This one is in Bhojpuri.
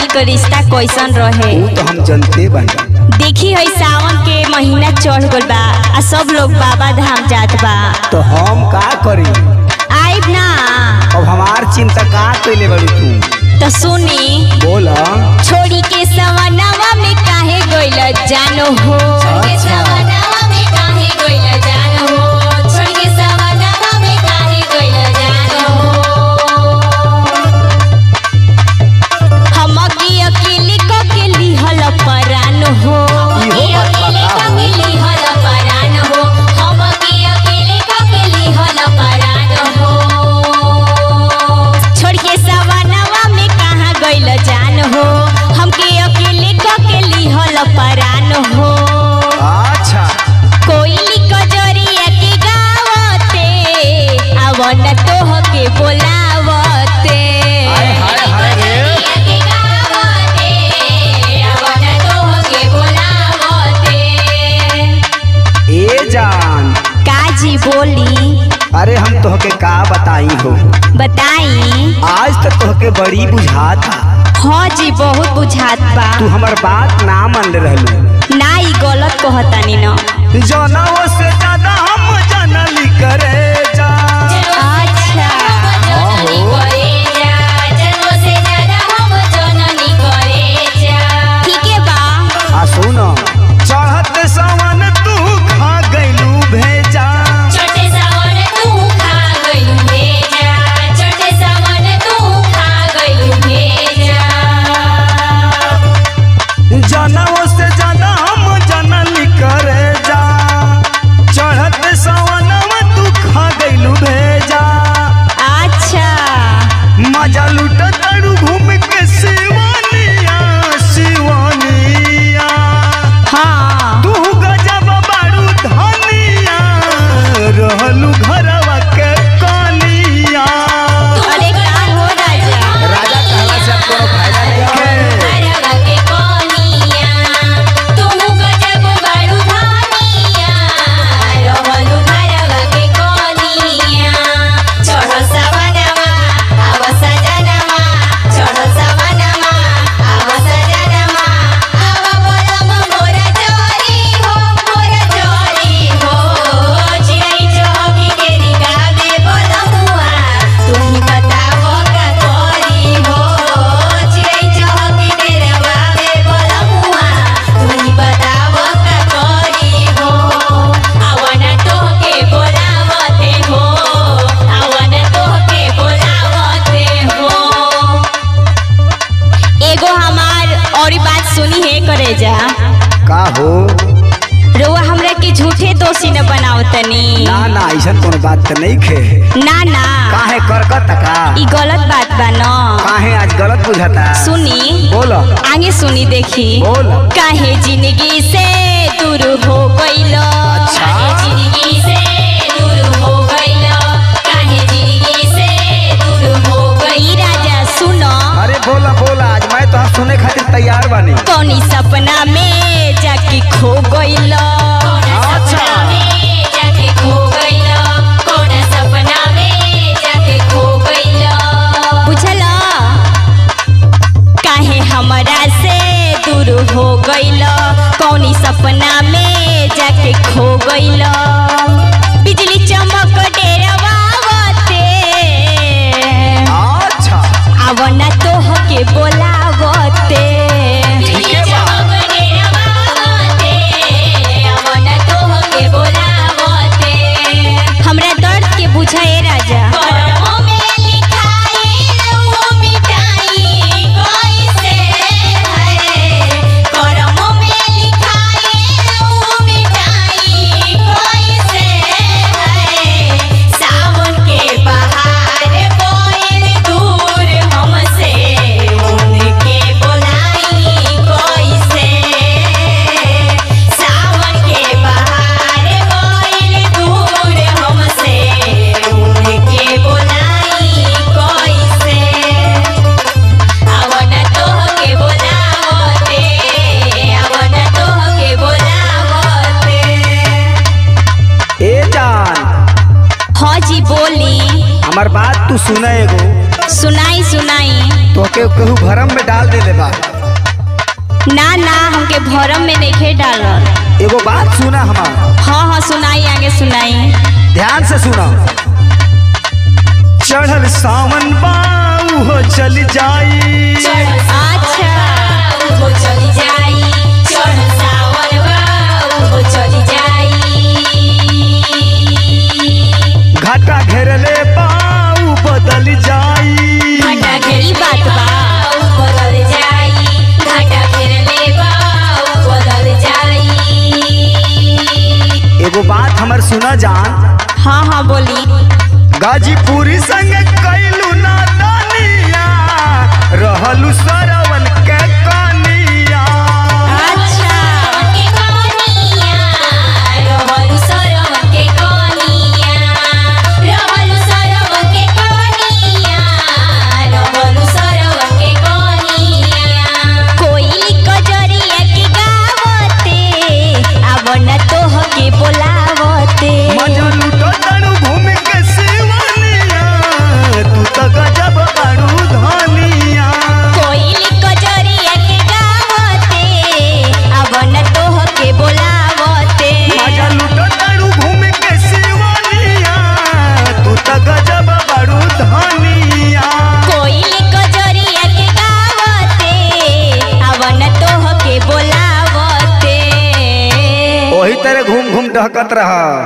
के रिश्ता कैसन रहे वो तो हम जानते बानी देखी है सावन के महीना चढ़ गल बा आ सब लोग बाबा धाम जात बा तो हम का करी आइब ना अब हमार चिंता का कैले बड़ी तू तो सुनी बोला छोड़ी के सवनावा में काहे गइल जानो हो छोड़ के सवनावा में काहे गइल जानो हो छोड़ के सवनावा में काहे गइल जानो हो हम की अकेले को के लिहल परान हो इहो बात अकेले बता को के लिहल परान हो हम की अकेले को के लिहल परान हो छोड़ के सवनावा में कहाँ गइल जान हो हमके अकेले क के लिहल परान हो अच्छा कोयली कजरिया के गावते अवन तोह के बोलावते हाय, हाय, हाय रे। कजरिया के गावते, अवन तोह के बोलावते। ए जान काजी बोली अरे हम तोहके का बताई हो बताई आज तक तोहके बड़ी बुझाता हाँ जी बहुत बुझात बा तू हमर बात ना मान रहलू ना ई गलत कहतानी न जनवो से ज्यादा हम जनली करे जा अच्छा ठीके बा आ सुन चढ़त सवन तू खा गइलू भेजा छोटे सावन तू खा गइलू भेजा छोटे सावन तू खा गइलू भेजा जनवो से ज्यादा हम जनली करे जा चढ़त सवनवा तू खा गइलू भेजा अच्छा मजा लूट तड़ू घूम के शिवानिया शिवानिया हाँ तू गजब बारू धनिया रहलू घरवा के कनिया अरे का हो राजा राजा कहला से अब कोनो फायदा नहीं है घरवा के कोनिया तुम गजब बड़ू धानिया रहलू घरवा के कोनिया चढ़ सवनवा आव सजनवा चढ़ सवनवा आव सजनवा आव बोलम मोर जोरी हो मोर जोरी हो चिड़ै चौकी के रिगावे बोलमुआ तुम बताओ का कोरी हो चिड़ै चौकी के रवावे बोलमुआ तुम बताओ का कोरी हो आवन तोहके बोलावते हो आवन तोहके बोलावते हो एगो हमार और बात सुनी है करे जा का हो रोआ हमरा के झूठे दोषी न बनाओ तनी ना ना ऐसा कोनो बात तो नहीं खे ना ना काहे करकत का ई गलत बात बा न काहे आज गलत बुझाता सुनी बोल आगे सुनी देखी बोल काहे जिंदगी से दूर हो गइलो अच्छा। काहे जिंदगी से दूर हो गइलो काहे जिंदगी से दूर हो गई राजा सुनो अरे बोला बोला आज मैं तो सुने खातिर तैयार बानी कौनी सपना में जाके खो गइलो अच्छा। सपना में जाके खो गइलो कौन सपना में जाके खो गइलो बुझला काहे हमरा से दूर हो गइलो कौनी सपना में जाके खो गइलो बिजली चमक डेरवावते अच्छा आवना तोह के बोलावते ठीके बा। हमरा दर्द के बुझाए राजा सावन के बहार बोल दूर हमसे उनके बोलाई कैसे सावन के बहार बोल दूर हमसे उनके बोलाई कैसे अवन तोहके बोलावते अवन तोहके बोलावते ए जान हाँ जी बोली हमार बात तू सुने एगो सुनाई सुनाई तो के कहू भरम में डाल देले बा ना ना हमके भरम में नहीं डालल एगो बात सुना हमार हाँ हाँ सुनाई आगे सुनाई ध्यान से सुना चढ़ल सावन बाऊ हो चल जाई अच्छा वो चली जाई चढ़ सावन बा वो चली जाई घाटा घेरले बाऊ बदल जाई घाटा घेरी बात बा ऊ बदल जाई घाटा घेरले बा ऊ बदल जाई एगो बात हमर सुना जान हाँ हाँ बोली गाजीपुरी संग कैलू ना दानिया रहलू सरवन के कानिया अच्छा के कनिया रहलु सरव के कनिया रहलु सरव के कनिया रहलु सरव के कनिया कोई कजरिया के गावते अब न तोह के बोलावते मजा लूटो तनु घूम के सिवानिया तू तो गजब बारू धानिया कोई कजरिया के गावते अब न तोह के बोलावते मजा लूटो तनु घूम के सिवानिया तू तो गजब बारू धानिया कोई कजरिया के गावते अवन तोह के बोलावते वही तरह घूम घूम डहकत रहा